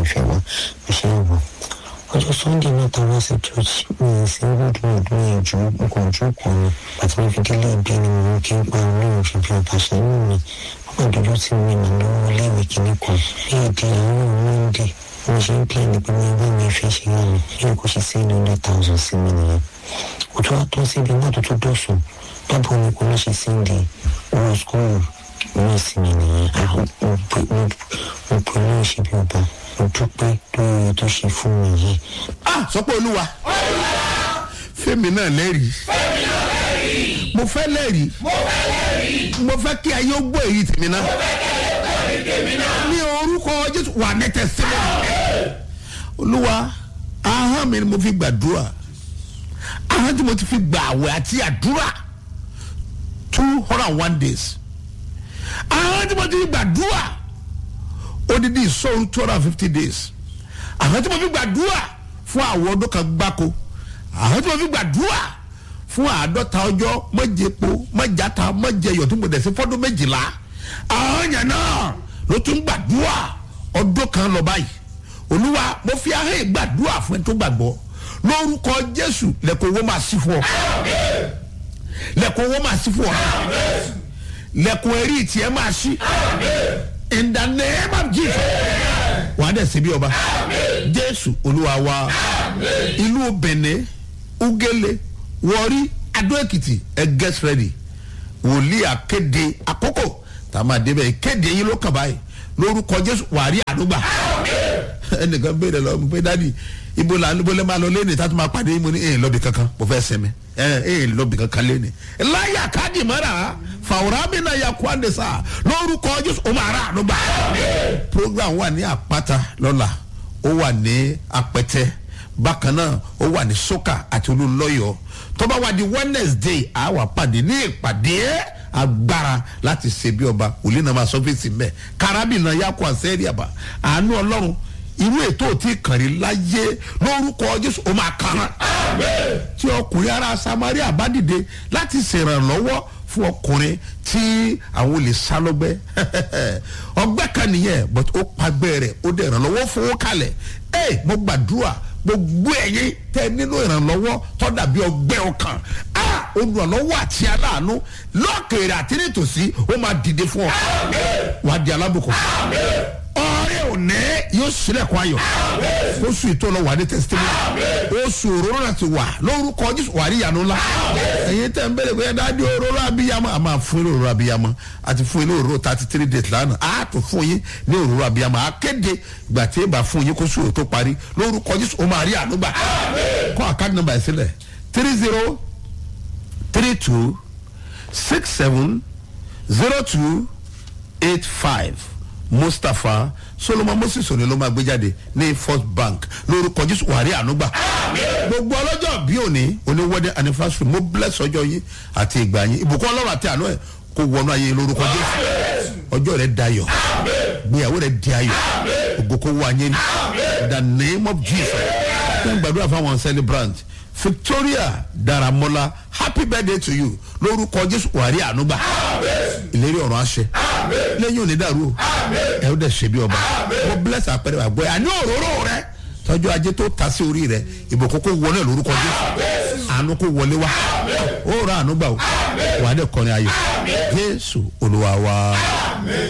fẹ́ wá mo ṣe ń wọ̀ ọjọ́ sunday náà tá a wá sí church mi ì sí good mood mi ì ju nǹkan ojú kan ni àti mo fi délé ibi ni mo kí n pa olóhùn fi bí ọba ṣe inú mi wọ́n máa dojú tí mi nà lọ́wọ́ léèwé kìíní kan bí èdè àwọn monday mo ṣe ń pè ní pé mi bá mi fẹ́ ṣe yá mi bí kò ṣe sí hundred thousand sí mi nìyẹn kò tó wá tó síbi náà tó tó dọ̀sùn bábọ̀ mi kò ní ṣe sí ní owó skúlù ní ìsinmi nìyẹn àwọn mo pè mo pè ní ìṣe bí ọba mo dúpẹ́ lórí tó ṣe fún mi yìí. ah sọ pé olúwa fẹ́mi náà lẹ́rìí mo fẹ́ lẹ́rìí mo fẹ́ kí ayé ó gbọ́ èyí tèmi náà ní orúkọ jésù wà nẹ́tẹ̀ sílẹ̀ olúwa ahọ́n mi ni mo fi gbàdúrà ahọ́n tí mo ti fi gbà àwẹ̀ àti àdúrà two hundred and one days ahọ́n tí mo ti fi gbàdúrà odidi ìsọ̀rọ̀ two hundred and fifty days ahọ́n tí mo fi gbàdúrà fún àwọn ọdún kan gbáko ahọ́n tí mo fi gbàdúrà fún àádọ́ta ọjọ́ mọ́jẹpo mọ́jàta mọ́jẹyọ̀ tí mo dẹ̀ sí fọ́dún méjìlá ahọ́n yẹn náà ló tún gbàdúrà ọdún kan lọ báyìí olúwa mo fi ahọ́n gbàdúrà fún ẹ tó gbàgbọ́ lórúkọ jésù lẹ́kọ̀ọ́ owó máa sí fún ọ lẹ́kọ̀ọ́ owó máa sí fún ọ lẹ́kọ̀ọ́ ẹ̀rí tiẹ̀ máa sí in the name of jesus wàá dẹ̀ síbi ọba jésù olúwa wa ìlú benin ugele wọrí adó èkìtì ẹ get ready wòlíì akéde àkókò tá a máa débẹ̀ kéde yín ló kàn báyìí lórúkọ jésù wàá rí àdúgbà ẹnìkan béèrè lọ pé dádì ibo la ibo lè máa lọ lẹ́nu ìtàtú máa pàdé mo ní ẹ̀ lọ́bì kankan mo fẹ́ sẹ́mi ẹ̀ ẹ̀ lọ́bì kankan lẹ́nu. láyà káàdì mọ́ra fàwọ́rọ́ mi náà yà kó àndé sá lórúkọ jésù ó máa rà àdúgbà. program wà ní àpáta lọ́la ó wà ní apẹtẹ bákan náà ó wà ní soka àti olúlọ́yọ̀ tọ́ba wà di wednesday àwa pàdé ní ìpàdé agbára láti ṣe bí ọba òlì náà máa sọ fèsì mẹ karabina yakọ àṣẹrí àbá àánú ọlọ́run irú ètò tí kàrí láyé lórúkọ jésù ó máa kàn án tí ọkùnrin ara samaria bá dìde láti ṣèrànlọ́wọ́ fún ọkùnrin tí àwọn olè sá lọ́gbẹ́ ọgbẹ́ kan nìyẹn but ó pagbẹ́ rẹ̀ ó dẹ̀ ìrànlọ́wọ́ fowó kalẹ̀ ẹ mo gbàdúrà gbogbo ẹ̀yin tẹ nínú ìrànlọ́wọ́ tó dàbí ọgbẹ́ ọkàn a olùrànlọ́wọ́ àti aláàánú lọ́ọ̀kèrè àti nítòsí ó máa dìde fún ọ wà á di alábùkún ọrẹ òní yóò sílẹ̀kùn ayọ̀ oṣù ìtọ́lọ wà ní testimony oṣù òróró náà ti wà lórúkọ jésù wà ní ìyanu ńlá ẹ̀yin tẹ̀ ń bẹ̀rẹ̀ pé dáadé òróró abiyamọ a máa fún yín ní òróró abiyamọ àti fún yín ní òróró thirty three days lánàá a tún fún yín ní òróró abiyamọ akéde ìgbà tí èèbà fún yín kó sùúrù tó parí lórúkọ jésù ó máa rí ànúgbà kọ́ àkáàdì nọmba ẹ̀ sílẹ̀ three zero three two six seven zero two eight five mustapha solomon moses òní ló máa gbé jáde ní first bank lórúkọ jésù wàrí ànúgbà gbogbo ọlọ́jọ́ bí òní òní wedding anniversary mo bless ọjọ́ yín àti ìgbà yín ìbùkún ọlọ́run àti àánú ẹ̀ kó wọnú ayé lórúkọ jésù ọjọ́ rẹ̀ dayọ̀ gbéyàwó rẹ̀ di ayọ̀ ògo kó wọ ayé ní the name of jesus kí n gbàdúrà fáwọn celebrant victoria daramola happy birthday to you lórúkọ jésù wàrí ànúgbà ìlérí ọ̀rọ̀ àṣẹ lẹ́yìn òní dàrú o ẹ ó dẹ̀ ṣe bí ọba mo bless àpẹẹrẹ àgbẹ̀ àní òróró rẹ tọ́jú ajé tó ta sí orí rẹ ìbùkún kó wọlé lórúkọ jésù àánú kó wọlé wá ó rà ànúgbà o wà á dẹ̀ kọrin ayọ̀ jésù olúwa wa.